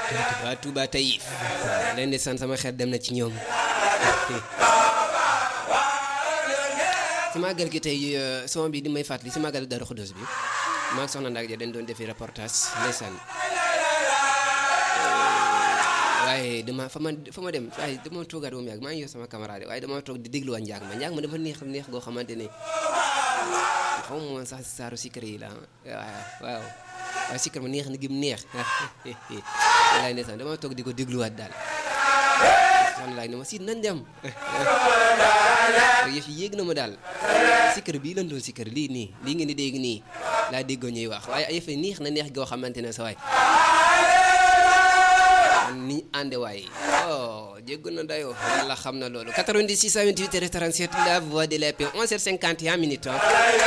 waa Touba Taïf leen di sant sama xel dem na ci ñoom si màggal gi tey son bi di may fàttali si màggal Darou Khoudoss bi maa ngi soxna Ndak ja dañ doon defi reportage ndeysaan waaye dama fa ma fa ma dem waaye dama toogaat ba mu yàgg maa ngi yor sama camarade waaye dama toog di dégluwaat njaag ma njaag ma dafa neex neex goo xamante ne xaw ma woon sax saaru sikkar yi la waaw waaw waaye sikkar ma neex na gi mu neex walaay ndeysaan dama toog di ko dégluwaat daal soxna laay ne ma si nañ dem yëf yi yéeg na ma daal sikkar bii lan doon sikkar lii nii lii ngeen di dégg nii laa déggoo ñuy wax waaye yëf yi neex na neex goo xamante ne sa waay ni ànde waay oh jéggu na dayoo yàlla xam na loolu 90 628 37 la voix de la paix 11h51 minutes